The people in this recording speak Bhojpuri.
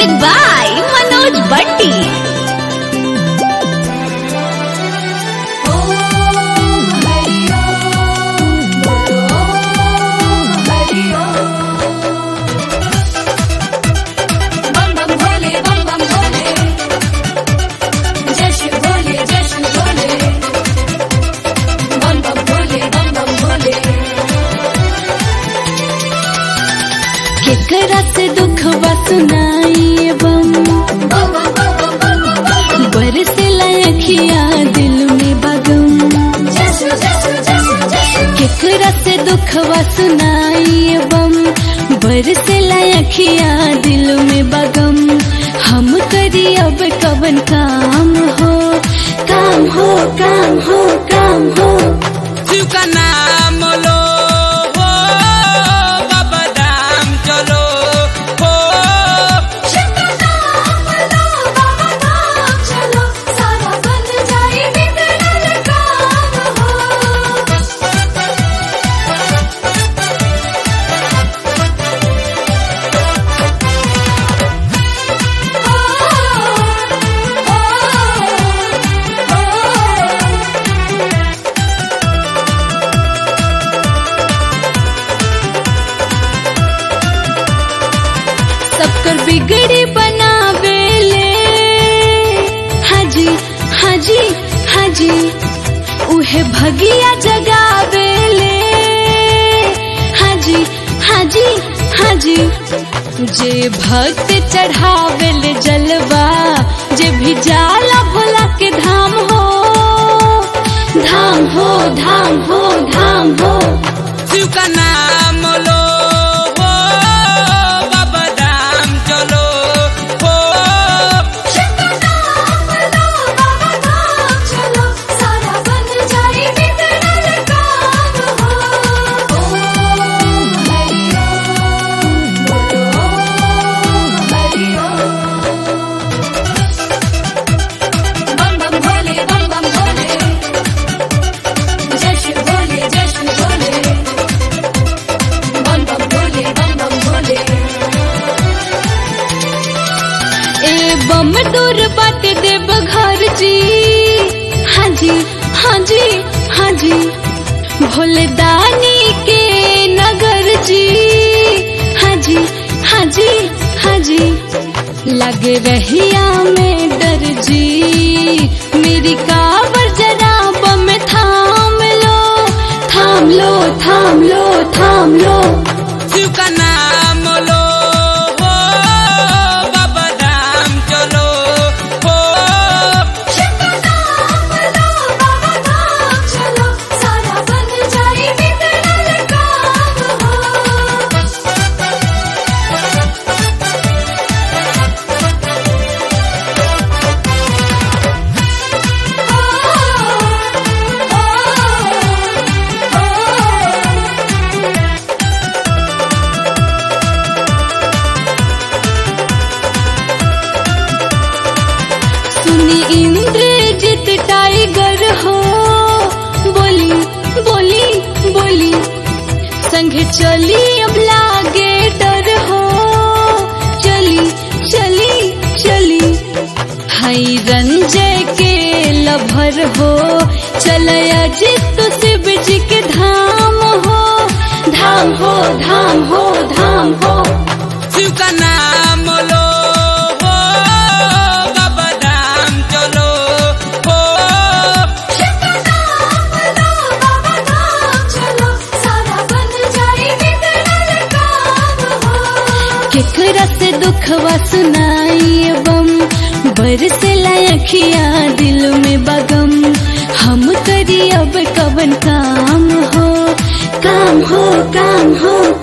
Music by Manoj Bhatti. बम बम भोले बम बम भोले जय शिव भोले जय शिव भोले बम बम भोले बम बम भोले केकरा से दुख सुनाई बम बम बम बम बम बम बम बरसे लखिया दिल में बगम जय शिव जय शिव जय शिव जय शिव केकरा से दुख सुनाई बम बरसे लखिया दिल में बगम हम करी अब कवन काम हो काम हो काम हो काम हो शिव का नाम लो हो बाबा धाम चलो हो शिव का नाम लो बाबा धाम चलो सारा बन जाए बिगड़ल काम हो सबकर बिगड़ी बनावेले हाजी हाजी हाजी उहे भगिया जगावेले हाजी हाजी हाजी जे भक्त चढ़ावेले जलवा जे भी जाला भोला के धाम हो धाम हो धाम हो धाम हो शिव का नाम लो हो बाबा धाम चलो हो शिव का नाम लो बाबा धाम चलो सारा बन जाए बिगड़ल काम हो ओम हरि ओम बोलो ओम हरि ओम बम बम भोले बम बम भोले जय शिव भोले जय शिव भोले बम बम भोले बम बम भोले ए बम दूर बात देव घर जी हाँ जी हाँ जी हाँ जी भोले दानी के नगर जी हाँ जी हाँ जी हाँ जी लग रहिया में डर जी मेरी कावर जरा बम थाम लो थाम लो थाम लो थाम लो शिव का नाम लो हो बाबा धाम चलो हो शिव का नाम लो बाबा धाम चलो सारा बन जाए बिगड़ल काम हो सुनी इंद्रजित टाइगर हो बोली बोली बोली संग चली अब लागे डर हो चली चली चली हई रंजय के लभर हो चलया जित शिव जी के धाम हो धाम हो धाम हो धाम हो शिव का नाम लो हो बाबा धाम चलो हो शिव का नाम लो बाबा धाम चलो सारा बन जाए बिगड़ल काम हो केकरा से दुखवा सुनाई बम बरसे लखिया दिल में बगम हम करी अब कवन काम हो काम हो काम हो